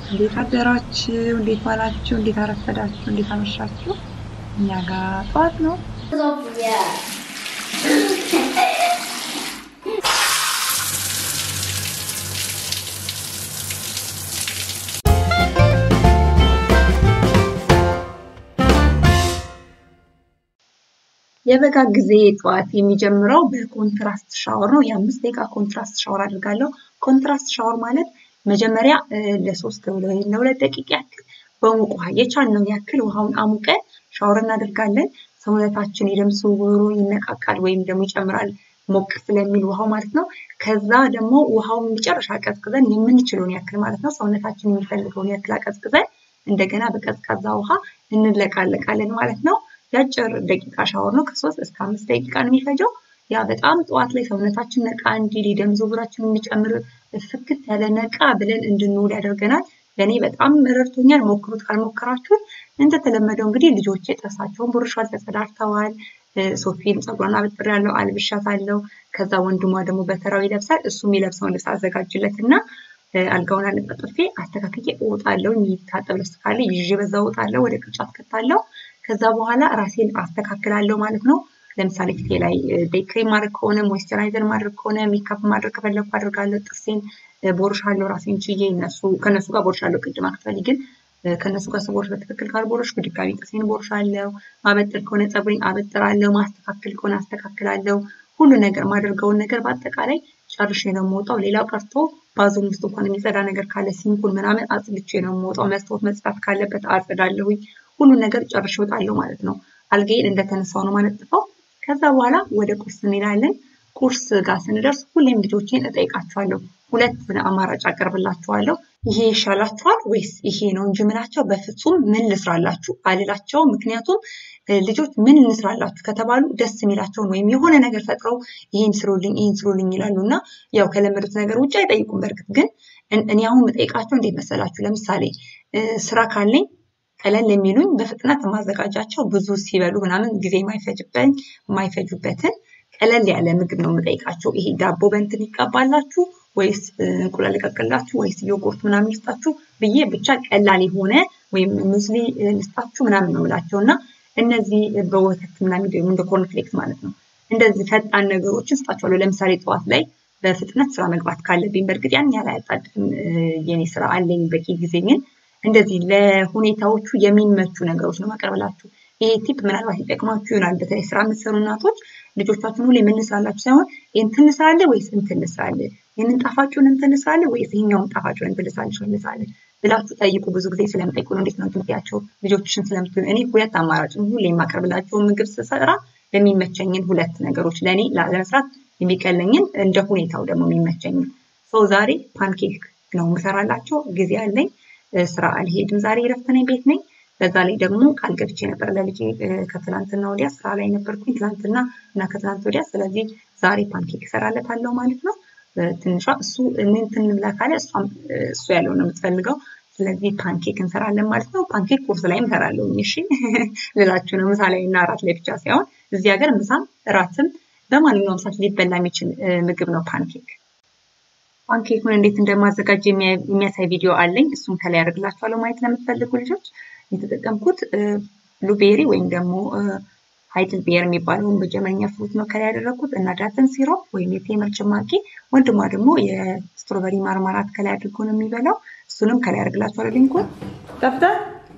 እንዴት አደራችሁ? እንዴት ዋላችሁ? እንዴት አረፈዳችሁ? እንዴት አመሻችሁ? እኛ ጋር ጠዋት ነው። Yeah. የበጋ ጊዜ ጠዋት የሚጀምረው በኮንትራስት ሻወር ነው። የአምስት ደቂቃ ኮንትራስት ሻወር አድርጋለሁ። ኮንትራስት ሻወር ማለት መጀመሪያ ለሶስት ወይም ለሁለት ደቂቃ ያክል በሙቅ ውሃ የቻልነውን ያክል ውሃውን አሙቀን ሻወር እናደርጋለን። ሰውነታችን የደም ዝውውሩ ይነቃቃል ወይም ደግሞ ይጨምራል ሞቅ ስለሚል ውሃው ማለት ነው። ከዛ ደግሞ ውሃውን መጨረሻ ቀዝቅዘን የምንችለውን ያክል ማለት ነው ሰውነታችን የሚፈልገውን ያክል አቀዝቅዘን እንደገና በቀዝቃዛ ውሃ እንለቃለቃለን ማለት ነው። የአጭር ደቂቃ ሻወር ነው። ከሶስት እስከ አምስት ደቂቃ ነው የሚፈጀው። ያ በጣም ጠዋት ላይ ሰውነታችን ነቃ እንዲል የደም ዝውውራችን እንዲጨምር ፍክት ያለ ነቃ ብለን እንድንውል ያደርገናል። ለእኔ በጣም ረድቶኛል። ሞክሩት ካልሞከራችሁት። እንደተለመደው እንግዲህ ልጆቼ ጥርሳቸውን ቦርሿል፣ ተጸዳድተዋል። ሶፊን ፀጉሯን አበጥሬያለሁ፣ አልብሻታለሁ። ከዛ ወንድሟ ደግሞ በተራው ይለብሳል። እሱ የሚለብሰውን ልብስ አዘጋጅለት እና አልጋውን አነጣጥፌ አስተካክዬ እወጣለሁ። የሚታጠብ ልብስ ካለ ይዤ በዛ እወጣለሁ፣ ወደ ቅርጫት ከታለሁ። ከዛ በኋላ ራሴን አስተካክላለሁ ማለት ነው። ለምሳሌ ፊቴ ላይ ዴይ ክሬም ማድረግ ከሆነ ሞይስቸራይዘር ማድረግ ከሆነ ሜካፕ ማድረግ ከፈለኩ አድርጋለሁ። ጥርሴን ቦርሻለሁ ራሴን ችዬ እነሱ ከእነሱ ጋር ቦርሻለሁ። ቅድም አክቹዋሊ ግን ከእነሱ ጋር ስቦርሽ በትክክል ካልቦረሽኩ ድጋሚ ጥርሴን ቦርሻለሁ። ማበጠር ከሆነ ፀጉሬን አበጥራለሁ። ማስተካከል ከሆነ አስተካክላለሁ። ሁሉ ነገር ማደርገውን ነገር በአጠቃላይ ጨርሼ ነው የምወጣው። ሌላው ቀርቶ ባዞም ውስጥ እንኳን የሚጸዳ ነገር ካለ ሲንኩን ምናምን አጽድቼ ነው የምወጣው። መስታወት መጽዳት ካለበት አጽዳለሁኝ። ሁሉን ነገር ጨርሼ እወጣለሁ ማለት ነው። አልጋዬን እንደተነሳው ነው ማነጥፈው። ከዛ በኋላ ወደ ቁርስ እንሄዳለን። ቁርስ ጋር ስንደርስ ሁሌም ልጆቼን እጠይቃቸዋለሁ። ሁለት አማራጭ አቀርብላቸዋለሁ። ይሄ ይሻላችኋል ወይስ ይሄ ነው እንጂ ምላቸው በፍጹም ምን ልስራላችሁ አልላቸው። ምክንያቱም ልጆች ምን እንስራላችሁ ከተባሉ ደስ የሚላቸውን ወይም የሆነ ነገር ፈጥረው ይህን ስሩልኝ፣ ይህን ስሩልኝ ይላሉ እና ያው ከለመዱት ነገር ውጭ አይጠይቁም። በእርግጥ ግን እኔ አሁን የምጠይቃቸው እንዴት መሰላችሁ? ለምሳሌ ስራ ካለኝ ቀለል የሚሉኝ በፍጥነት የማዘጋጃቸው ብዙ ሲበሉ ምናምን ጊዜ የማይፈጅበኝ የማይፈጁበትን ቀለል ያለ ምግብ ነው የምጠይቃቸው። ይሄ ዳቦ በንትን ይቀባላችሁ ወይስ እንቁላል ይቀቅላችሁ ወይስ ዮጉርት ምናምን ልስጣችሁ ብዬ ብቻ ቀላል የሆነ ወይም ሙስሊ ልስጣችሁ ምናምን ነው የምላቸው እና እነዚህ በወተት ምናምን ደግሞ እንደ ኮርንፍሌክስ ማለት ነው እንደዚህ ፈጣን ነገሮችን ስጣቸዋለሁ። ለምሳሌ ጠዋት ላይ በፍጥነት ስራ መግባት ካለብኝ በእርግጥ ያን ያህል አያጣድፍም የኔ ስራ አለኝ በቂ ጊዜ ግን እንደዚህ ለሁኔታዎቹ የሚመቹ ነገሮች ነው ማቀርብላችሁ። ይሄ ቲፕ ምናልባት ይጠቅማችሁ ይሆናል። በተለይ ስራ የምትሰሩ እናቶች ልጆቻችሁን ሁሌ ምን እንስራላችሁ ሳይሆን እንትን እንስራለን ወይስ እንትን እንስራለን፣ ይህንን ጣፋጩን እንትን እንስራለን ወይስ ይሄኛውን ጣፋጩን እንትን ልስራልሽ እንስራለን ብላችሁ ጠይቁ። ብዙ ጊዜ ስለምጠይቁ ነው። እንዴት ነው ትምህርታቸው ልጆችሽን ስለምትሆን እኔ ሁለት አማራጭ ሁሌ የማቀርብላቸውን ምግብ ስሰራ የሚመቸኝን ሁለት ነገሮች ለእኔ ለመስራት የሚቀለኝን እንደ ሁኔታው ደግሞ የሚመቸኝን ሰው ዛሬ ፓንኬክ ነው የምሰራላቸው። ጊዜ አለኝ። ስራ አልሄድም። ዛሬ እረፍት ነኝ፣ ቤት ነኝ። በዛ ላይ ደግሞ ቃል ገብቼ ነበር ለልጄ ከትላንትና ወዲያ ስራ ላይ ነበርኩኝ፣ ትላንትና እና ከትላንት ወዲያ። ስለዚህ ዛሬ ፓንኬክ እሰራለታለሁ ማለት ነው። ትንሿ እሱ እንትን ብላ ካለ እሷም እሱ ያለው ነው የምትፈልገው። ስለዚህ ፓንኬክ እንሰራለን ማለት ነው። ፓንኬክ ቁርስ ላይም እሰራለሁ። እሺ ልላችሁ ነው። ምሳ ላይ እና እራት ላይ ብቻ ሳይሆን እዚህ ሀገር ምሳም እራትም በማንኛውም ሰዓት ሊበላ የሚችል ምግብ ነው ፓንኬክ። ፓንኬኩን እንዴት እንደማዘጋጅ የሚያሳይ ቪዲዮ አለኝ። እሱን ከላይ ያደርግላችኋለሁ ማየት ለምትፈልጉ ልጆች። የተጠቀምኩት ብሉቤሪ ወይም ደግሞ ሃይድል ቤር የሚባለውን በጀመኛ ፍሩት ነው ከላይ ያደረግኩት እና ዳትን ሲሮፕ ወይም የቴምር ጭማቂ፣ ወንድሟ ደግሞ የስትሮበሪ ማርማራት ከላይ አድርጎ ነው የሚበላው። እሱንም ከላይ ያደርግላችኋለሁ ሊንኩን። ይጣፍጣል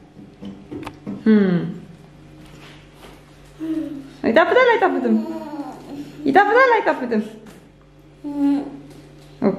ይጣፍጣል አይጣፍጥም? ይጣፍጣል አይጣፍጥም? ኦኬ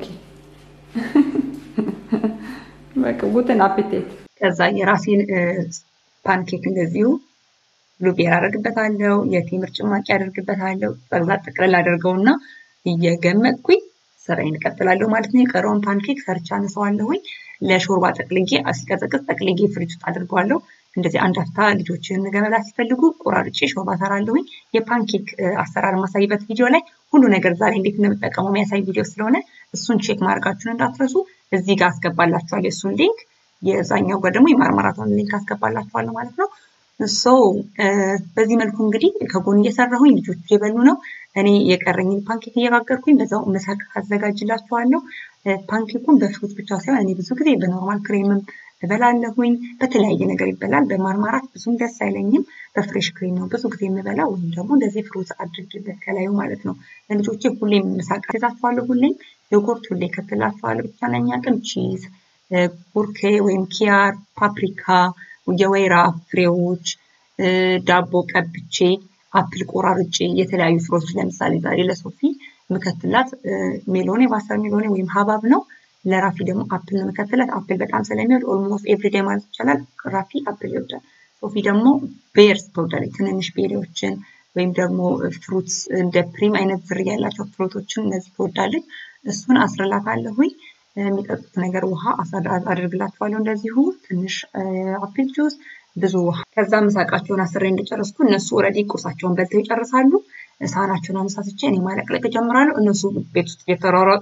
በቃ ጉትን አፕቴት ከዛ የራሴን ፓንኬክ እንደዚሁ ብሉቤር አደርግበታለሁ፣ የቴምር ጭማቂ አደርግበታለሁ። ጠቅላ ጠቅለል አደርገውና እየገመጥኩኝ ስራዬን እቀጥላለሁ ማለት ነው። የቀረውን ፓንኬክ ሰርቻ አነሳዋለሁኝ። ለሾርባ ጠቅልጌ ሲቀዘቅዝ ጠቅልጌ ፍሪጅ ውስጥ አድርገዋለሁ። እንደዚህ አንድ አፍታ ልጆችን ገመላ ሲፈልጉ ቆራርጬ ሾርባ ሰራለሁኝ። የፓንኬክ አሰራር ማሳይበት ቪዲዮ ላይ ሁሉ ነገር ዛሬ እንዴት እንደምጠቀመው የሚያሳይ ቪዲዮ ስለሆነ እሱን ቼክ ማድረጋችሁን እንዳትረሱ። እዚህ ጋር አስገባላችኋለሁ የእሱን ሊንክ፣ የዛኛው ጋር ደግሞ የማርማራቷን ሊንክ አስገባላችኋለሁ ማለት ነው። ሶ በዚህ መልኩ እንግዲህ ከጎን እየሰራሁኝ ልጆቹ እየበሉ ነው። እኔ የቀረኝን ፓንኬክ እየጋገርኩኝ በዛው ምሳቅ አዘጋጅላችኋለሁ። ፓንኬኩን በፍሩት ብቻ ሳይሆን እኔ ብዙ ጊዜ በኖርማል ክሬምም እበላለሁኝ። በተለያየ ነገር ይበላል። በማርማራት ብዙም ደስ አይለኝም። በፍሬሽ ክሬም ነው ብዙ ጊዜ የምበላው ወይም ደግሞ እንደዚህ ፍሩት አድርጌበት ከላዩ ማለት ነው። ለልጆቼ ሁሌም ምሳቃ ገዛቸዋለሁ። ሁሌም ዮጎርት ሁሌ ከትላቸዋለሁ። ብቻ ነኛ ቅም ቺዝ፣ ቡርኬ ወይም ኪያር፣ ፓፕሪካ፣ የወይራ ፍሬዎች፣ ዳቦ ቀብቼ፣ አፕል ቆራርጬ የተለያዩ ፍሮች ለምሳሌ ዛሬ ለሶፊ ምከትላት ሜሎኔ ባሰር ሜሎኔ ወይም ሀባብ ነው። ለራፊ ደግሞ አፕል ነው የምከትላት። አፕል በጣም ስለሚወድ ኦልሞስት ኤቭሪዴይ ማለት ይቻላል ራፊ አፕል ይወዳል። ሶፊ ደግሞ ቤርስ ትወዳለች። ትንንሽ ቤሪዎችን ወይም ደግሞ ፍሩትስ እንደ ፕሪም አይነት ዝርያ ያላቸው ፍሩቶችን እነዚህ ትወዳለች። እሱን አስርላታለሁኝ። የሚጠጡት ነገር ውሃ አድርግላቸዋለሁ። እንደዚሁ ትንሽ አፕል ጁስ፣ ብዙ ውሃ። ከዛ ምሳቃቸውን አስሬ እንደጨረስኩ እነሱ ኦልሬዲ ቁርሳቸውን በልተው ይጨርሳሉ። ሳህናቸውን አነሳስቼ እኔ ማለቅለቅ እጀምራለሁ። እነሱ ቤት ውስጥ እየተሯሯጡ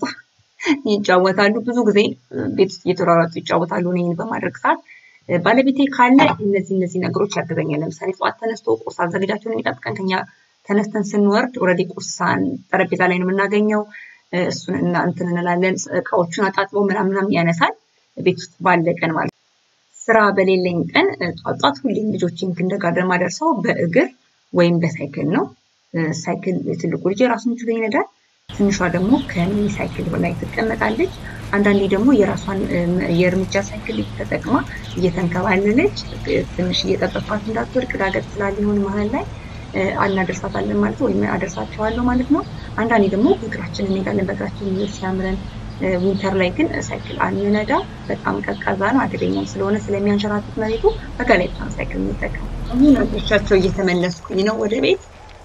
ይጫወታሉ። ብዙ ጊዜ ቤት ውስጥ እየተሯሯጡ ይጫወታሉ። እኔ በማድረግ ሰዓት ባለቤቴ ካለ እነዚህ እነዚህ ነገሮች ያግዘኛል። ለምሳሌ ጠዋት ተነስቶ ቁርስ አዘገጃቸውን የሚጠብቀን ከኛ ተነስተን ስንወርድ ኦልሬዲ ቁርሳን ጠረጴዛ ላይ ነው የምናገኘው። እሱን እና እንትን እንላለን። እቃዎቹን አጣጥቦ ምናምናም ያነሳል። ቤት ውስጥ ባለ ቀን ማለት ነው። ስራ በሌለኝ ቀን ጧት ጧት ሁሌም ልጆችን ክንደርጋርደን ማደርሰው በእግር ወይም በሳይክል ነው። ሳይክል ትልቁ ልጅ ራሱን ችሎ ይነዳል። ትንሿ ደግሞ ከሚኒ ሳይክል ላይ ትቀመጣለች። አንዳንዴ ደግሞ የራሷን የእርምጃ ሳይክል ተጠቅማ እየተንከባለለች ትንሽ እየጠበኳት እንዳትወድቅ ዳገት ስላሊሆን መሀል ላይ አናደርሳታለን ማለት ነው፣ ወይም አደርሳቸዋለሁ ማለት ነው። አንዳንዴ ደግሞ በእግራችን እንሄዳለን። በእግራችን ሲያምረን ዊንተር ላይ ግን ሳይክል አንነዳ። በጣም ቀዝቃዛ ነው፣ አደገኛም ስለሆነ ስለሚያንሸራትት መሬቱ በጋ ላይ ብቻ ሳይክል እንጠቀም። አሁን አድርሻቸው እየተመለስኩኝ ነው ወደ ቤት።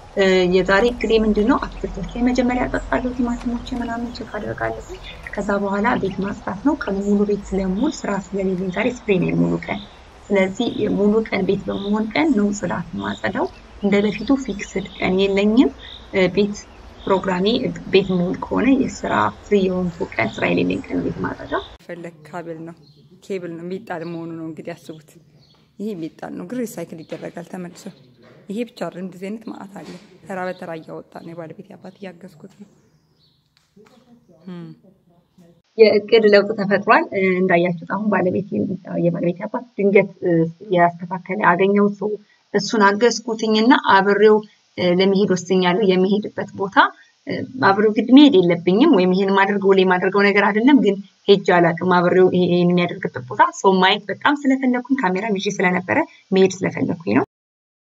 የዛሬ እቅዴ ምንድን ነው? አትክልቶች መጀመሪያ አጠጣለሁ፣ ቲማቲሞች ምናምን ቼክ አደርጋለሁ። ከዛ በኋላ ቤት ማጽዳት ነው። ቀኑ ሙሉ ቤት ስለሙሉ ስራ ስለሌለኝ ዛሬ ስፕሬ ነው ሙሉ ቀን። ስለዚህ ሙሉ ቀን ቤት በመሆን ቀን ነው ጽዳት ማጸዳው። እንደ በፊቱ ፊክስድ ቀን የለኝም። ቤት ፕሮግራሜ ቤት ሙሉ ከሆነ የስራ ፍሪ የሆንኩ ቀን ስራ የሌለኝ ቀን ቤት ማጸዳው። ፈለግ ካብል ነው ኬብል ነው የሚጣል መሆኑ ነው እንግዲህ አስቡት። ይሄ የሚጣል ነው፣ ግን ሪሳይክል ይደረጋል ተመልሶ። ይሄ ብቻ አይደለም፣ እንደዚህ አይነት ማአት አለ። ተራ በተራ እያወጣ ነው። የባለቤት አባት እያገዝኩት ነው። የእቅድ ለውጥ ተፈጥሯል። እንዳያችሁት አሁን ባለቤት የባለቤት አባት ድንገት ያስተካከለ አገኘሁት ሰው እሱን አገዝኩትኝና አብሬው ለመሄድ ወስኛለሁ። የሚሄድበት ቦታ አብሬው ግድ መሄድ የለብኝም ወይም ይሄን ማድርገው ላይ ማድርገው ነገር አይደለም፣ ግን ሄጅ አላውቅም። አብሬው ይሄን የሚያደርግበት ቦታ ሰው ማየት በጣም ስለፈለኩኝ ካሜራ ይዤ ስለነበረ መሄድ ስለፈለኩኝ ነው።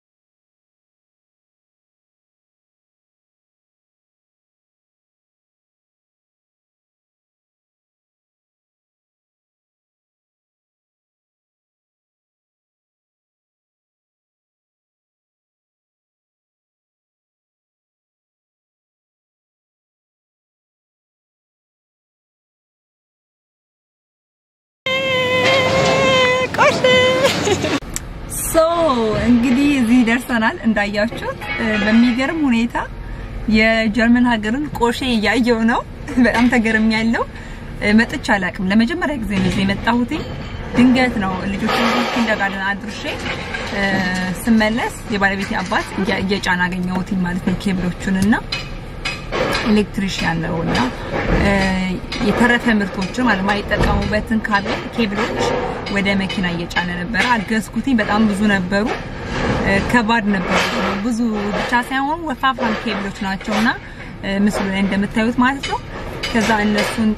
ሶ እንግዲህ እዚህ ደርሰናል። እንዳያችሁት በሚገርም ሁኔታ የጀርመን ሀገርን ቆሼ እያየው ነው። በጣም ተገርም ያለው መጥቼ አላውቅም። ለመጀመሪያ ጊዜ ነው እዚህ የመጣሁት። ድንገት ነው ልጆች ኪንደርጋርተን አድርሼ ስመለስ የባለቤቴ አባት እየጫን አገኘሁት ማለት ነው ኬብሎቹን እና ኤሌክትሪሽያን ነው እና የተረፈ ምርቶችን ማለት ማይጠቀሙበትን ካብል ኬብሎች ወደ መኪና እየጫነ ነበረ። አገዝኩትኝ። በጣም ብዙ ነበሩ። ከባድ ነበሩ። ብዙ ብቻ ሳይሆን ወፋፍራም ኬብሎች ናቸውና ምስሉ ላይ እንደምታዩት ማለት ነው። ከዛ እነሱን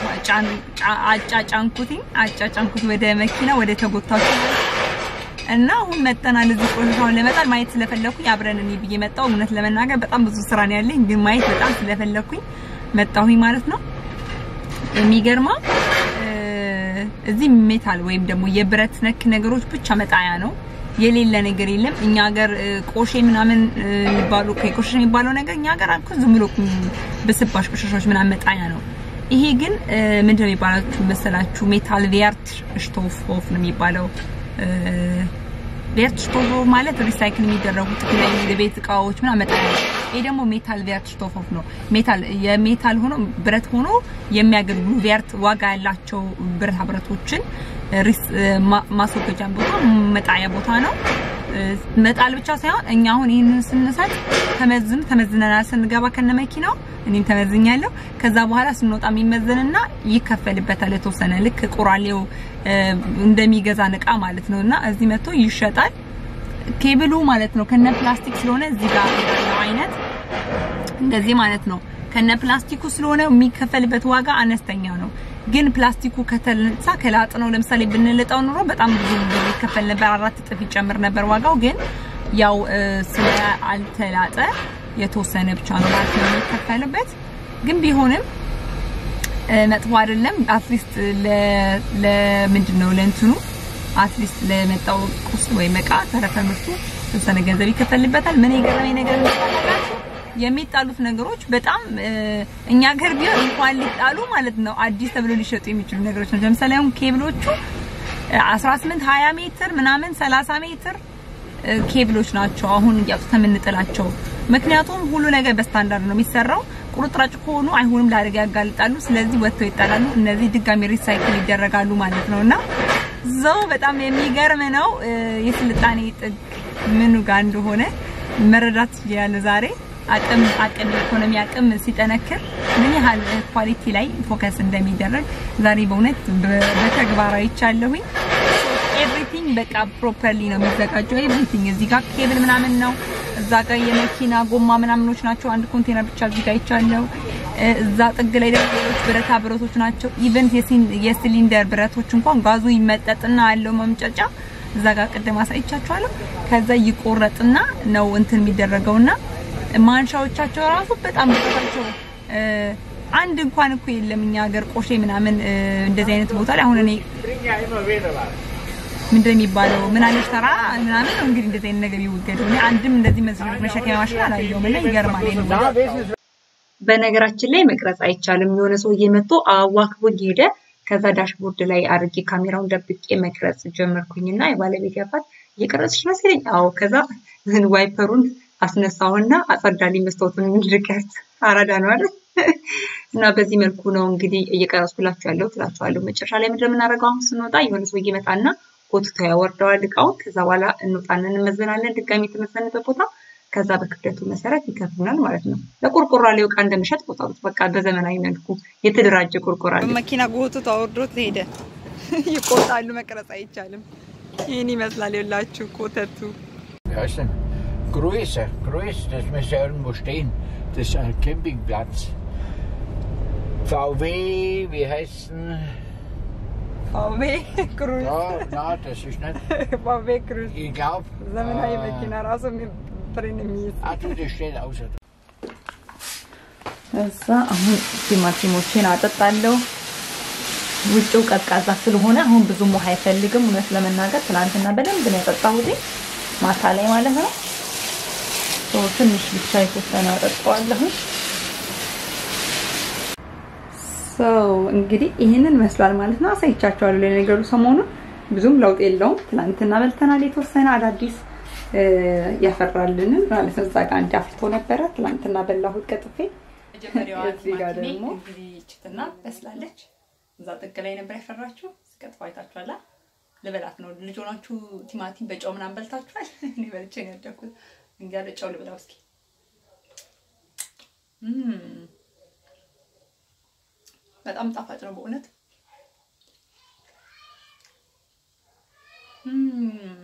አጫጫንኩትኝ አጫጫንኩት ወደ መኪና ወደ ተጎታችሁ እና አሁን መጠናል። እዚህ ቆሻሻውን ለመጣል ማየት ስለፈለኩኝ አብረን እኔ ብዬ መጣሁ። እውነት ለመናገር በጣም ብዙ ስራ ነው ያለኝ፣ ግን ማየት በጣም ስለፈለኩኝ መጣሁኝ ማለት ነው። የሚገርማ እዚህ ሜታል ወይም ደግሞ የብረት ነክ ነገሮች ብቻ መጣያ ነው። የሌለ ነገር የለም። እኛ ሀገር ቆሼ ምናምን የሚባሉ ቆሻሻ የሚባለው ነገር እኛ ሀገር አልኩ ዝም ብሎ በስባሽ ቆሻሻዎች ምናምን መጣያ ነው። ይሄ ግን ምንድን ነው የሚባላችሁ መሰላችሁ? ሜታል ቬርት ሽቶፍ ሆፍ ነው የሚባለው ቬርት ሽቶፍ ማለት ሪሳይክል የሚደረጉ የተለያዩ የቤት እቃዎች ምናምን መጣያ ነው። ይሄ ደግሞ ሜታል ቬርት ሽቶፍ ሆፍ ነው። ሜታል የሜታል ሆኖ ብረት ሆኖ የሚያገለግሉ ቬርት ዋጋ ያላቸው ብረታ ብረቶችን ማስወገጃ ቦታ መጣያ ቦታ ነው። መጣል ብቻ ሳይሆን እኛ አሁን ይህንን ስንሰጥ ተመዝን ተመዝነናል ስንገባ ከነ መኪናው እኔም ተመዝኛለሁ። ከዛ በኋላ ስንወጣ የሚመዘንና ይከፈልበታል የተወሰነ ልክ ቁራሌው እንደሚገዛ እቃ ማለት ነው እና እዚህ መጥቶ ይሸጣል። ኬብሉ ማለት ነው ከነ ፕላስቲክ ስለሆነ እዚህ ጋር ያለው አይነት እንደዚህ ማለት ነው ከነ ፕላስቲኩ ስለሆነ የሚከፈልበት ዋጋ አነስተኛ ነው። ግን ፕላስቲኩ ከተነሳ ከላጥ ነው ለምሳሌ ብንልጠው ኑሮ በጣም ብዙ ብር ይከፈል ነበር፣ አራት እጥፍ ይጨምር ነበር ዋጋው። ግን ያው ስለ አልተላጠ የተወሰነ ብቻ ነው ማለት ነው የሚከፈልበት። ግን ቢሆንም መጥፎ አይደለም። አትሊስት ለምንድን ነው ለእንትኑ አትሊስት ለመጣው ቁስ ወይም እቃ ተረፈ ምርቱ የተወሰነ ገንዘብ ይከፈልበታል። ምን የገረመኝ ነገር የሚጣሉት ነገሮች በጣም እኛ ሀገር ቢሆን እንኳን ሊጣሉ ማለት ነው አዲስ ተብሎ ሊሸጡ የሚችሉ ነገሮች ናቸው። ለምሳሌ አሁን ኬብሎቹ 18 20 ሜትር ምናምን 30 ሜትር ኬብሎች ናቸው አሁን እያውጡት የምንጥላቸው። ምክንያቱም ሁሉ ነገር በስታንዳርድ ነው የሚሰራው። ቁርጥራጭ ከሆኑ አይሆንም፣ ለአደጋ ያጋልጣሉ። ስለዚህ ወጥተው ይጣላሉ። እነዚህ ድጋሚ ሪሳይክል ይደረጋሉ ማለት ነው እና ዘው በጣም የሚገርም ነው። የስልጣኔ ጥግ ምኑ ጋር እንደሆነ መረዳት ያለ ዛሬ አቅም አቅም የኢኮኖሚ አቅም ሲጠነክር ምን ያህል ኳሊቲ ላይ ፎከስ እንደሚደረግ ዛሬ በእውነት በተግባራዊ ይቻለሁኝ። ኤቭሪቲንግ በቃ ፕሮፐርሊ ነው የሚዘጋጀው። ኤቭሪቲንግ እዚህ ጋር ኬብል ምናምን ነው፣ እዛ ጋር የመኪና ጎማ ምናምኖች ናቸው። አንድ ኮንቴነር ብቻ እዚህ ጋር ይቻለው። እዛ ጥግ ላይ ደግሞ ሌሎች ብረታ ብረቶች ናቸው። ኢቨን የሲሊንደር ብረቶች እንኳን ጋዙ ይመጠጥና ያለው መምጨጫ እዛ ጋር ቅድም አሳይቻችኋለሁ። ከዛ ይቆረጥና ነው እንትን የሚደረገውና ማንሻዎቻቸው ራሱ በጣም ብዛታቸው አንድ እንኳን እኮ የለም እኛ ሀገር ቆሼ ምናምን እንደዚህ አይነት ቦታ ላይ አሁን እኔ ምንድን የሚባለው ምን አለች ተራ ምናምን ነው እንግዲህ እንደዚህ አይነት ነገር ይወገዱ። እኔ አንድም እንደዚህ መሸከሚያ ማሽን አላየሁም እና ይገርማል። በነገራችን ላይ መቅረጽ አይቻልም። የሆነ ሰውዬ መጥቶ አዋክቦኝ ሄደ። ከዛ ዳሽቦርድ ላይ አድርጌ ካሜራውን ደብቄ መቅረጽ ጀመርኩኝና የባለቤት አባት እየቀረጽሽ መሰለኝ። አዎ። ከዛ ዋይፐሩን አስነሳውና አጸዳልኝ መስታወቱን እንድቀርጽ አራዳ ነው አይደል? እና በዚህ መልኩ ነው እንግዲህ እየቀረጽኩላችሁ ያለው ትላችኋለሁ። መጨረሻ ላይ ምንድን ነው የምናደርገው? አሁን ስንወጣ የሆነ ሰውዬ ይመጣና ጎትቶ ያወርደዋል እቃውን። ከዛ በኋላ እንወጣና እንመዘናለን ድጋሚ የተመዘንበት ቦታ። ከዛ በክብደቱ መሰረት ይከፍሉናል ማለት ነው። ለቆርቆሮ ላይ እቃ እንደምሸጥ ቆጠሩት። በቃ በዘመናዊ መልኩ የተደራጀ ቆርቆሮ አለ። መኪና ጎትቶ አወርዶት ሄደ። ይቆጣሉ። መቅረጽ አይቻልም። ይህን ይመስላል የላችሁ ኮተቱ Größe, Größe, dass wir ja irgendwo stehen. Das ist ein Campingplatz. VW, wie heißt denn? VW Cruise. Ja, nein, das ist nicht. VW Cruise. Ich glaube. ዘመናዊ መኪና ራሱ ፍሬን የሚይዝ Ah, du, das steht außer. እዛ አሁን ቲማቲሞችን አጠጣለሁ። ውጭው ቀዝቃዛ ስለሆነ አሁን ብዙም ውሃ አይፈልግም። እውነት ለመናገር ትናንትና በደንብ ነው ያጠጣሁት ማታ ላይ ማለት ነው። ትንሽ ብቻ የተወሰነ አጠጣዋለሁ። ሰው እንግዲህ ይህንን መስሏል ማለት ነው። አሳይቻችኋለሁ። ለነገሩ ሰሞኑን ብዙም ለውጥ የለውም። ትናንትና በልተናል። የተወሰነ አዳዲስ ያፈራልንም ማለት ነው። እዛ ጋር አንድ አፍርቶ ነበረ። ትናንትና በላሁት ቀጥፌ። መጀመሪያዋ እዚህ ጋር ቲማቲሜ ደግሞ እንግዲህ ችትና በስላለች። እዛ ጥግ ላይ ነበር ያፈራችሁ። ስቀጥፎ አይታችኋላ። ልበላት ነው። ልጅ ሆናችሁ ቲማቲም በጨው ምናምን በልታችኋል? እኔ በልቼ ነው ያደግኩት። እንግዲህ ያለ ጨው ልብላው እስኪ። እም፣ በጣም ጣፋጭ ነው በእውነት። እም፣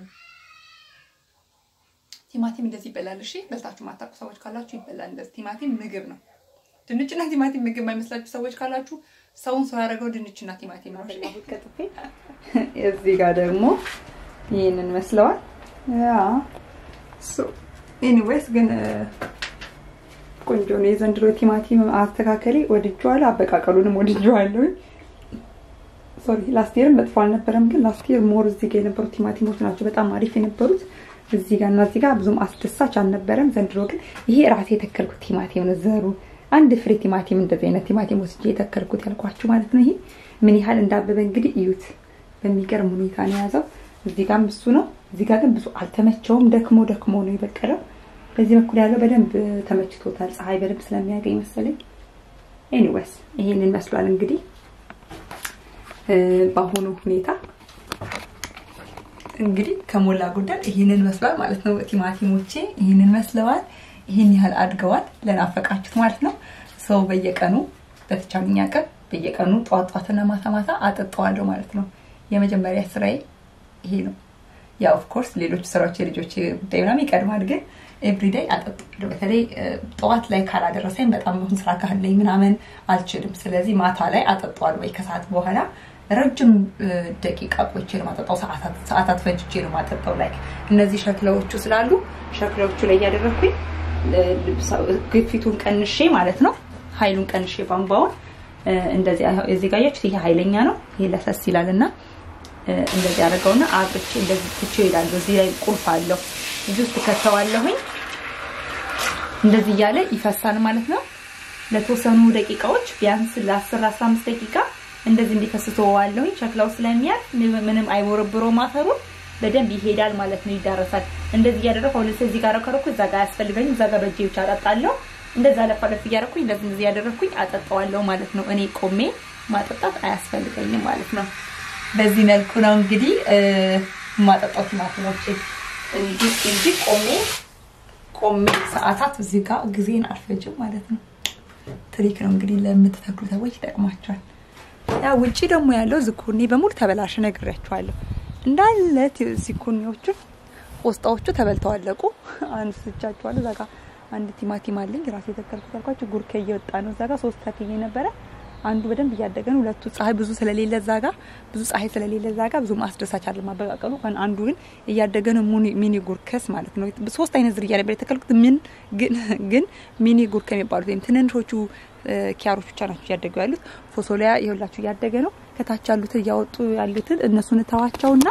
ቲማቲም እንደዚህ ይበላል። እሺ በልታችሁ ማታውቁ ሰዎች ካላችሁ ይበላል። እንደዚህ ቲማቲም ምግብ ነው። ድንችና ቲማቲም ምግብ የማይመስላችሁ ሰዎች ካላችሁ ሰውን ሰው ያደረገው ድንችና ቲማቲም ነው። እሺ? በላሁት ቀጥፌ። እዚህ ጋር ደግሞ ይህንን መስለዋል። ያ ሶ ኤኒዌይስ ግን ቆንጆ ነው የዘንድሮ ቲማቲም አስተካከሌ ወድጄዋለሁ። አበቃቀሉንም ወድጄዋለሁ። ሶሪ ላስት ይርም መጥፎ አልነበረም፣ ግን ላስት ይር ሞር እዚህ ጋር የነበሩት ቲማቲሞች ናቸው በጣም አሪፍ የነበሩት። እዚህ ጋር እና እዚህ ጋር ብዙም አስደሳች አልነበረም። ዘንድሮ ግን ይሄ ራሴ የተከልኩት ቲማቲም ነው። ዘሩ አንድ ፍሬ ቲማቲም እንደዚህ አይነት ቲማቲም ወስጄ የተከልኩት ያልኳችሁ ማለት ነው። ይሄ ምን ያህል እንዳበበ እንግዲህ እዩት። በሚገርም ሁኔታ ነው የያዘው። እዚህ ጋርም እሱ ነው። እዚህ ጋር ግን ብዙ አልተመቸውም። ደክሞ ደክሞ ነው የበቀለው። በዚህ በኩል ያለው በደንብ ተመችቶታል። ፀሐይ በደንብ ስለሚያገኝ መሰለኝ። ኤኒዌይስ ይሄንን መስሏል እንግዲህ በአሁኑ ሁኔታ እንግዲህ ከሞላ ጎደል ይህንን መስሏል ማለት ነው። ቲማቲሞቼ ይህንን መስለዋል። ይህን ያህል አድገዋል። ለናፈቃችሁት ማለት ነው። ሰው በየቀኑ በተቻለኝ አቅም በየቀኑ ጠዋት ጠዋትና ማታ ማታ አጠጣዋለሁ ማለት ነው። የመጀመሪያ ስራዬ ይሄ ነው። ያ ኦፍኮርስ ሌሎች ስራዎች የልጆች ጉዳይ ምናምን ይቀድማል፣ ግን ኤቭሪዴይ አጠጣዋለሁ። በተለይ ጠዋት ላይ ካላደረሰኝ በጣም አሁን ስራ ካለኝ ምናምን አልችልም። ስለዚህ ማታ ላይ አጠጣዋለሁ ወይ ከሰዓት በኋላ ረጅም ደቂቃ ቆይቼ ነው ማጠጣው። ሰዓታት ፈጅቼ ነው ማጠጣው። ላይ እነዚህ ሸክላዎቹ ስላሉ ሸክላዎቹ ላይ እያደረግኩኝ ግፊቱን ቀንሼ ማለት ነው ኃይሉን ቀንሼ ቧንቧውን እንደዚህ እዚህ ጋር ያችሁት ይሄ ኃይለኛ ነው። ይሄ ለሰስ ይላል እና እንደዚህ አደርገውና አብርቼ እንደዚህ ትቼ እሄዳለሁ። እዚህ ላይ ቁልፍ አለው። እዚህ ውስጥ ከተዋለሁኝ እንደዚህ እያለ ይፈሳል ማለት ነው። ለተወሰኑ ደቂቃዎች ቢያንስ ለ10 15 ደቂቃ እንደዚህ እንዲፈስ ተወዋለሁኝ። ሸክላው ስለሚያልፍ ምንም አይቦረብረውም አፈሩን በደንብ ይሄዳል ማለት ነው፣ ይዳረሳል። እንደዚህ እያደረኩ አሁን እዚህ ጋር ከረኩ እዛ ጋር አያስፈልገኝም። እዛ ጋር በእጄ ብቻ አጠጣለሁ። እንደዛ ለፋ ለፍ እያደረኩኝ እንደዚህ እንደዚህ እያደረኩኝ አጠጣዋለሁ ማለት ነው። እኔ ቆሜ ማጠጣት አያስፈልገኝም ማለት ነው። በዚህ መልኩ ነው እንግዲህ ማጠጣው ቲማቲሞች እንጂ ቆሜ ቆሜ ሰዓታት እዚህ ጋር ጊዜን አልፈጅም ማለት ነው። ትሪክ ነው እንግዲህ ለምትተክሉ ሰዎች ይጠቅማቸዋል። ያ ውጪ ደግሞ ያለው ዝኩኒ በሙሉ ተበላሽ ነግሬያቸዋለሁ። እንዳለ ዝኩኒዎቹ ቆስጣዎቹ ተበልተው አለቁ። አንስቻቸዋለሁ። እዛ ጋር አንድ ቲማቲም አለኝ ራሴ የተከልኩት ያልኳቸው ጉርኬ እየወጣ ነው። እዛ ጋር ሶስት ተክዬ ነበረ። አንዱ በደንብ እያደገ ነው። ሁለቱ ፀሐይ ብዙ ስለሌለ እዛ ጋር ብዙ ፀሐይ ስለሌለ እዛ ጋር ብዙ ማስደሳች አለ ማበቃቀሉ። አንዱ ግን እያደገ ነው። ሚኒ ጉርከስ ማለት ነው። ሶስት አይነት ዝርያ ነበር የተከልኩት። ምን ግን ግን ሚኒ ጉርከ የሚባሉት ወይም ትንንሾቹ ኪያሮች ብቻ ናቸው እያደጉ ያሉት። ፎሶሊያ የሁላችሁ እያደገ ነው። ከታች ያሉትን እያወጡ ያሉትን እነሱን እተዋቸውና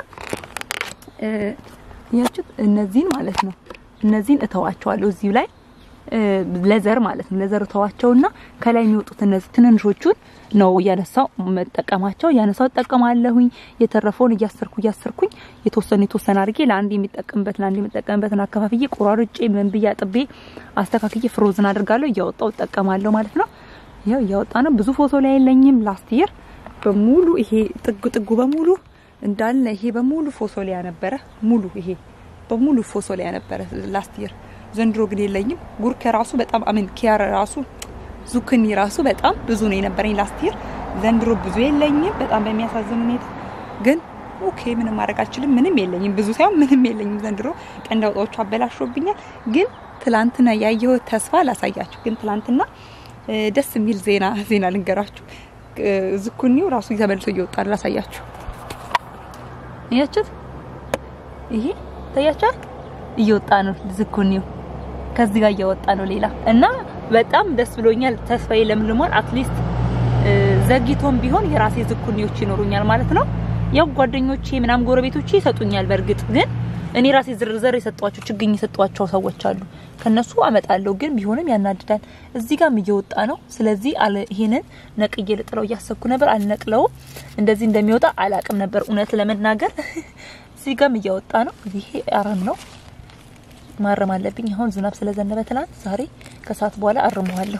ያችሁት እነዚህን ማለት ነው እነዚህን እተዋቸዋለሁ እዚሁ ላይ ለዘር ማለት ነው። ለዘር እተዋቸውና ከላይ የሚወጡት እነዚህ ትንንሾቹን ነው እያነሳው መጠቀማቸው እያነሳው እጠቀማለሁኝ። የተረፈውን እያሰርኩ እያሰርኩኝ የተወሰነ የተወሰነ አድርጌ ለአንድ የሚጠቀምበት ለአንድ የሚጠቀምበትን አከፋፍዬ ቆራርጬ ምን ብዬ አጥቤ አስተካክዬ ፍሮዝን አድርጋለሁ እያወጣው እጠቀማለሁ ማለት ነው። ያው እያወጣ ነው። ብዙ ፎቶ ላይ የለኝም። ላስት ይር በሙሉ ይሄ ጥጉ ጥጉ በሙሉ እንዳለ ይሄ በሙሉ ፎሶሊያ ነበረ። ሙሉ ይሄ በሙሉ ፎሶሊያ ነበረ ላስት ይር። ዘንድሮ ግን የለኝም። ጉርከ ራሱ በጣም አምን ኪያር ራሱ ዙክኒ ራሱ በጣም ብዙ ነው የነበረኝ ላስት ይር። ዘንድሮ ብዙ የለኝም በጣም በሚያሳዝን ሁኔታ። ግን ኦኬ ምንም ማድረግ አልችልም። ምንም የለኝም ብዙ ሳይሆን ምንም የለኝም ዘንድሮ። ቀንድ አውጣዎቹ አበላሾብኛል። ግን ትላንትና ያየሁት ተስፋ ላሳያችሁ። ግን ትላንትና ደስ የሚል ዜና ዜና ልንገራችሁ። ዝኩኒው ራሱ ተመልሶ እየወጣ ላሳያችሁ። እያችሁት ይሄ ታያችኋል፣ እየወጣ ነው ዝኩኒው ከዚህ ጋር እየወጣ ነው ሌላ እና በጣም ደስ ብሎኛል። ተስፋዬ ለምልሟል። አትሊስት ዘግይቶም ቢሆን የራሴ ዝኩኒዎች ይኖሩኛል ማለት ነው። ያው ጓደኞቼ ምናምን ጎረቤቶቼ ይሰጡኛል። በእርግጥ ግን እኔ ራሴ ዝርዝር የሰጧቸው ችግኝ የሰጧቸው ሰዎች አሉ። ከነሱ አመጣለሁ። ግን ቢሆንም ያናድዳል። እዚህ ጋርም እየወጣ ነው። ስለዚህ አለ ይሄንን ነቅዬ ልጥለው እያሰብኩ ነበር። አልነቅለውም። እንደዚህ እንደሚወጣ አላቅም ነበር እውነት ለመናገር። እዚህ ጋርም እያወጣ ነው። ይሄ አረም ነው ማረም አለብኝ። አሁን ዝናብ ስለዘነበ ትናንት፣ ዛሬ ከሰዓት በኋላ አርመዋለሁ።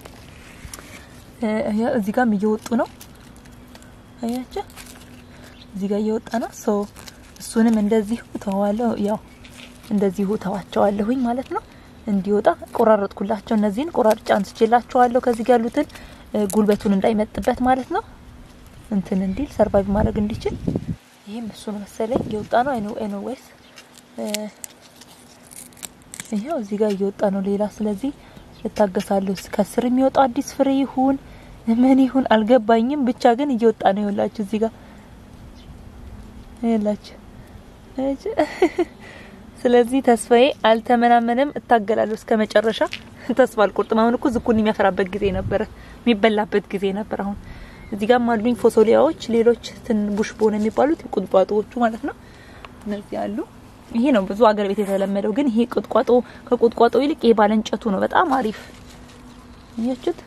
እዚህ ጋርም እየወጡ ነው። አያችሁ፣ እዚህ ጋር እየወጣ ነው። ሶ እሱንም እንደዚሁ ተዋለሁ። ያው እንደዚሁ ተዋቸዋለሁኝ ማለት ነው። እንዲወጣ ቆራረጥኩላቸው። እነዚህን ቆራርጬ አንስቼላቸዋለሁ። ከዚህ ጋር ያሉትን ጉልበቱን እንዳይመጥበት ማለት ነው። እንትን እንዲል ሰርቫይቭ ማድረግ እንዲችል ይሄም እሱ ነው መሰለኝ እየወጣ ነው። አይኖ ኤኒዌይስ ይሄው እዚህ ጋር እየወጣ ነው ሌላ። ስለዚህ እታገሳለሁ። ከስር የሚወጣው አዲስ ፍሬ ይሁን ምን ይሁን አልገባኝም። ብቻ ግን እየወጣ ነው። ይኸውላችሁ እዚህ ጋር ይኸውላችሁ። ስለዚህ ተስፋዬ አልተመናመንም። እታገላለሁ እስከ መጨረሻ። ተስፋ አልቆርጥም። አሁን እኮ ዝኩኒ የሚያፈራበት ጊዜ ነበረ፣ የሚበላበት ጊዜ ነበር። አሁን እዚህ ጋር አሉኝ ፎሶሊያዎች፣ ሌሎች ትንቡሽ ቦን የሚባሉት ቁጥቋጦዎቹ ማለት ነው። እነዚህ አሉ። ይሄ ነው ብዙ አገር ቤት የተለመደው። ግን ይሄ ቁጥቋጦ ከቁጥቋጦ ይልቅ ይሄ ባለንጨቱ ነው በጣም አሪፍ። እያችሁት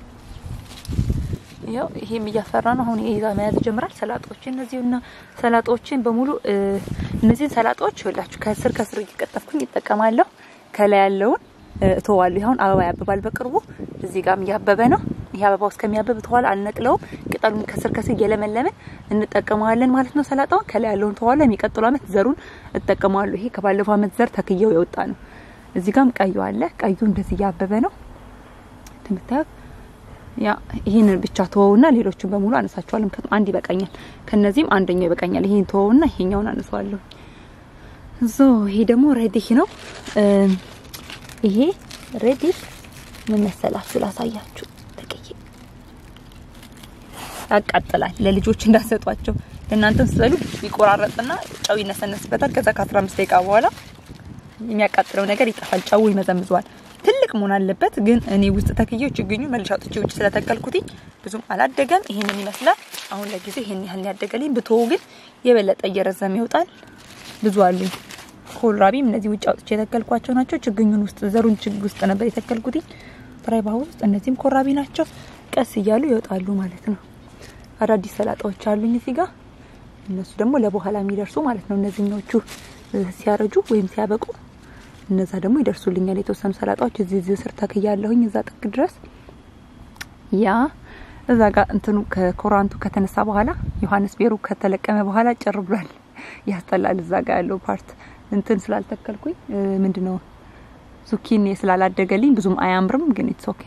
ያው ይሄም እያፈራ ነው። አሁን ይሄ መያዝ ጀምራል። ሰላጦችን እነዚህና ሰላጦችን በሙሉ እነዚህን ሰላጦች ይኸውላችሁ ከስር ከስር እየቀጠፍኩኝ ይጠቀማለሁ። ከላይ ያለውን እተዋለሁ። አሁን አበባ ያብባል በቅርቡ። እዚህ ጋርም እያበበ ነው። ይሄ አበባው እስከሚያብብ ተኋላ አልነቅለውም። ቅጠሉን ከስር ከስር እየለመለምን እንጠቀመዋለን ማለት ነው። ሰላጣውን ከላይ ያለውን ተኋላ የሚቀጥለው አመት ዘሩን እጠቀመዋለሁ። ይሄ ከባለፈው አመት ዘር ተክየው የወጣ ነው። እዚህ ጋም ቀዩ አለ። ቀዩ እንደዚህ እያበበ ነው እንደምታዩት። ያ ይህንን ብቻ ተወውና ሌሎቹን በሙሉ አነሳቸዋለሁ። ምክንያቱም አንድ ይበቃኛል። ከነዚህም አንደኛው ይበቃኛል። ይሄን ተወውና ይሄኛውን አነሳዋለሁ። ዞ ይሄ ደግሞ ሬዲሽ ነው። ይሄ ሬዲሽ ምን መሰላችሁ? ላሳያችሁ። ጥቅዬ ያቃጥላል። ለልጆች እንዳሰጧቸው ለእናንተም ስትበሉ ይቆራረጥና ጨው ይነሰነስበታል። ከዛ ከ15 ደቂቃ በኋላ የሚያቃጥለው ነገር ይጠፋል። ጨው ይመዘምዘዋል። ትልቅ መሆን አለበት። ግን እኔ ውስጥ ተክዬው ችግኙ መልሻ አውጥቼ ውጭ ስለተከልኩት ብዙም አላደገም። ይሄንን ይመስላል። አሁን ለጊዜው ይሄን ያህል ያደገልኝ። ብትወው ግን የበለጠ እየረዘመ ይወጣል። ብዙ አሉኝ። ኮልራቢም እነዚህ ውጭ አውጥቼ የተከልኳቸው ናቸው። ችግኙን ውስጥ ዘሩን ችግ ውስጥ ነበር የተከልኩት ፍራይ ባው ውስጥ። እነዚህም ኮራቢ ናቸው። ቀስ እያሉ ይወጣሉ ማለት ነው። አዳዲስ ሰላጣዎች አሉኝ እዚህ ጋር። እነሱ ደግሞ ለበኋላ የሚደርሱ ማለት ነው። እነዚህኞቹ ሲያረጁ ወይም ሲያበቁ እነዛ ደግሞ ይደርሱልኛል። የተወሰኑ ሰላጣዎች እዚህ እዚህ ስር ተክያለሁኝ እዛ ጥግ ድረስ ያ እዛ ጋር እንትኑ ከኮራንቱ ከተነሳ በኋላ ዮሐንስ ቤሩ ከተለቀመ በኋላ ጭር ብሏል። ያስጠላል። እዛ ጋር ያለው ፓርት እንትን ስላልተከልኩኝ ምንድነው ዙኪኒ ስላላደገልኝ ብዙም አያምርም፣ ግን ኢትስ ኦኬ።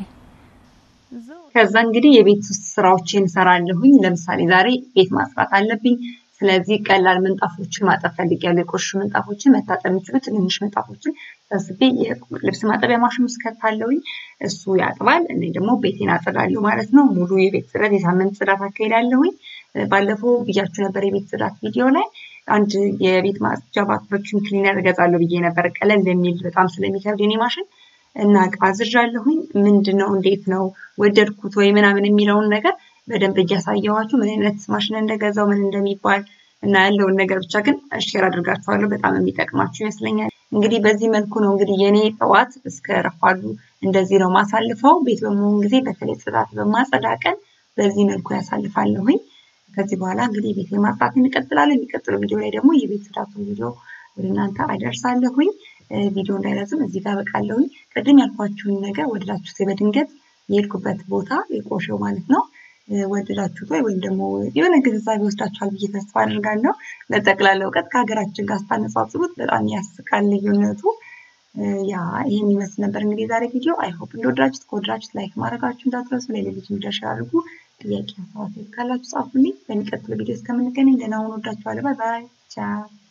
ከዛ እንግዲህ የቤት ውስጥ ስራዎችን እሰራለሁኝ። ለምሳሌ ዛሬ ቤት ማጽዳት አለብኝ። ስለዚህ ቀላል ምንጣፎችን ማጠብ ፈልጊያለሁ። የቆሸሹ ምንጣፎችን መታጠብ የሚችሉ ትንንሽ ምንጣፎችን ሰብስቤ ልብስ ማጠቢያ ማሽን ውስጥ ከታለሁኝ። እሱ ያጥባል፣ እኔ ደግሞ ቤቴን አጸዳለሁ ማለት ነው። ሙሉ የቤት ጽዳት፣ የሳምንት ጽዳት አካሄዳለሁኝ። ባለፈው ብያችሁ ነበር የቤት ጽዳት ቪዲዮ ላይ አንድ የቤት ማጽጃ ቫክዩም ክሊነር እገዛለሁ ብዬ ነበር። ቀለል የሚል በጣም ስለሚከብድ የኔ ማሽን እና አዝዣለሁኝ። ምንድን ነው እንዴት ነው ወደድኩት ወይ ምናምን የሚለውን ነገር በደንብ እያሳየኋችሁ ምን አይነት ማሽን እንደገዛው ምን እንደሚባል እና ያለውን ነገር ብቻ ግን ሼር አድርጋችኋለሁ። በጣም የሚጠቅማችሁ ይመስለኛል። እንግዲህ በዚህ መልኩ ነው እንግዲህ የኔ ጠዋት እስከ ረፋዱ እንደዚህ ነው ማሳልፈው። ቤት በመሆን ጊዜ በተለይ ጽዳት በማጸዳ ቀን በዚህ መልኩ ያሳልፋለሁኝ። ከዚህ በኋላ እንግዲህ ቤት ማጽዳት እንቀጥላለን። የሚቀጥለው ቪዲዮ ላይ ደግሞ የቤት ጽዳቱን ቪዲዮ ወደ እናንተ አደርሳለሁኝ። ቪዲዮ እንዳይረዝም እዚህ ጋር በቃለሁኝ። ቅድም ያልኳችሁን ነገር ወደዳችሁት በድንገት የሄድኩበት ቦታ የቆሸው ማለት ነው ወደዳችሁት ወይ ወይም ደግሞ የሆነ ግንዛቤ ወስዳችኋል ብዬ ተስፋ አድርጋለሁ። ለጠቅላላ እውቀት ከሀገራችን ጋር ስታነጻጽሩት በጣም ያስቃል ልዩነቱ። ያ ይህን ይመስል ነበር እንግዲህ የዛሬ ቪዲዮ። አይሆፕ እንደወደዳችሁት ከወደዳችሁት ላይክ ማድረጋችሁ እንዳትረሱ፣ ለሌሎች እንዲደርስ አድርጉ። ጥያቄ ሀሳብ ካላችሁ ጻፉልኝ። በሚቀጥለው ቪዲዮ እስከምንገናኝ ደህና ሁኑ። ወዳችኋለሁ። ባይ ባይ። ቻው